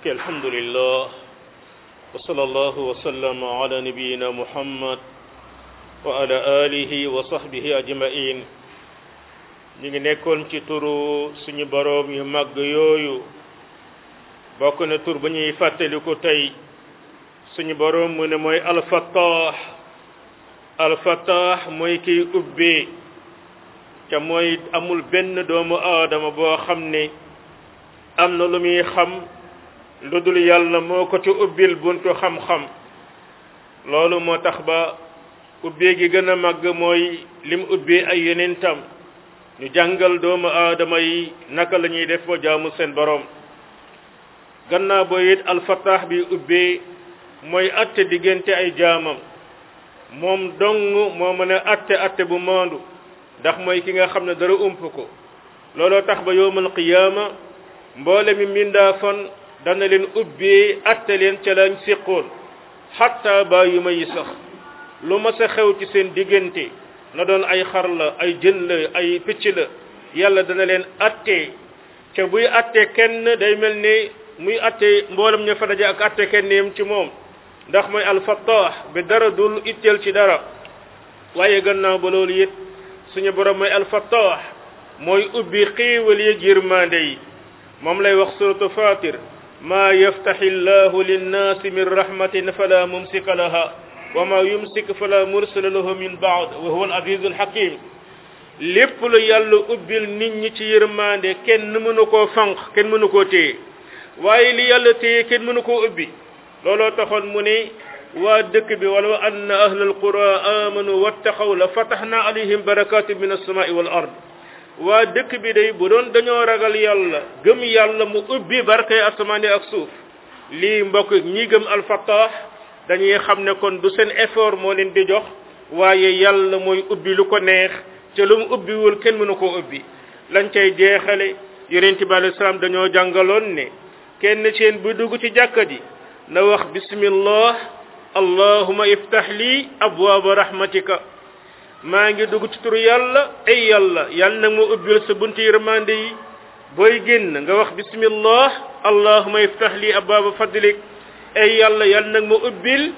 ok alhamdulillah wa sallallahu wa sallama ala nabiyina muhammad wa ala alihi wa sahbihi ajmain ñu ngi nekkoon ci turu suñu boroom yu màgg yooyu bokk na tur ba ñuy fàttaliku tey suñu boroom mu ne mooy alfattah alfattah mooy kiy ubbee te mooy amul benn doomu aadama boo xam ne am na lu muy xam lu dul yàlla moo ko ci ubbil buntu xam-xam loolu moo tax ba ubbee gi gën a màgg mooy lim ubbee ay yonentam ñu jàngal doomu aadama yi naka la ñuy def ba jaamu seen boroom gannaaw boo it alfataax bi ubbee mooy atte diggante ay jaamam moom dong moo mën a atte atte bu maandu ndax mooy ki nga xam ne dara ump ko looloo tax ba yowmal qiyaama mboole mi mindaa fan dana leen ubbee atte leen ca lañ séqoon xatta ba yu ma yi sax lu ma sa xew ci seen diggante na doon ay xar la ay jën la ay picc la yàlla dana leen atte ca buy atte kenn day mel ni muy atte mboolem ña fa daje ak atte kenn yem ci moom ndax mooy alfattaax bi dara dul itteel ci dara waaye gannaaw ba loolu it suñu borom mooy alfattaax mooy ubbi xéewal yi yërmande yi moom lay wax suratu fatir maa yaftaxi llahu linnaasi min rahmatin fala mumsika laha wa ma yumsik fala mursila lahu min baad wa huwa al azizu al hakim lépp lu yàlla ubbil nit ñi ci yërmande kenn mënu koo fanq kenn mënu koo téye waaye li yàlla téye kenn mënu koo ubbi looloo taxoon mu ne waa dëkk bi walaw anna ahla alqura amanu wattaqaw la fataxna alayhim barakatin min alsamai wal ard waa dëkk bi day bu doon dañoo ragal yàlla gëm yàlla mu ubbi barkay asamaani ak suuf lii mbokk ñi gëm alfattaax dañuy xam ne kon du seen effort moo leen di jox waaye yàlla mooy ubbi lu ko neex te lu mu ubbiwul kenn mënu koo ubbi lañ cay jeexale yonent bi alayhi salaam dañoo jàngaloon ne kenn seen bu dugg ci jàkka ji na wax bismillah allahuma iftah lii abwaaba rahmatika maa ngi dugg ci turu yàlla ay yàlla yàlla nag ma ubbil sa bunti yërmande yi booy génn nga wax bismillah allahuma iftah lii abwaaba fadlik ay yàlla yàlla nag ma ubbil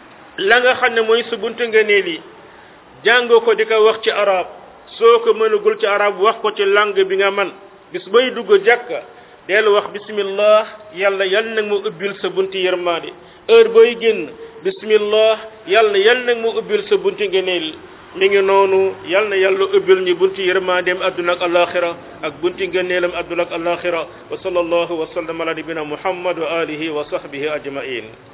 la nga xam ne mooy sa buntu ngëneel yi jàng ko di ko wax ci arab soo ko mënagul ci arab wax ko ci langue bi nga man bis bay dugg jàkka dellu wax bismillah yàlla yàlla nag ma ubbil sa bunti yërmande heure booy génn bismillah yàlla yàlla nag ma ubbil sa bunti ngëneel mi ngi noonu yal na yàlla ubbil ñu bunti yërmandeem adduna ak alaxira ak bunti ngëneelam adduna ak alaxira wa sallallahu wa sallam ala nabina muhammad wa alihi wa sahbihi ajmain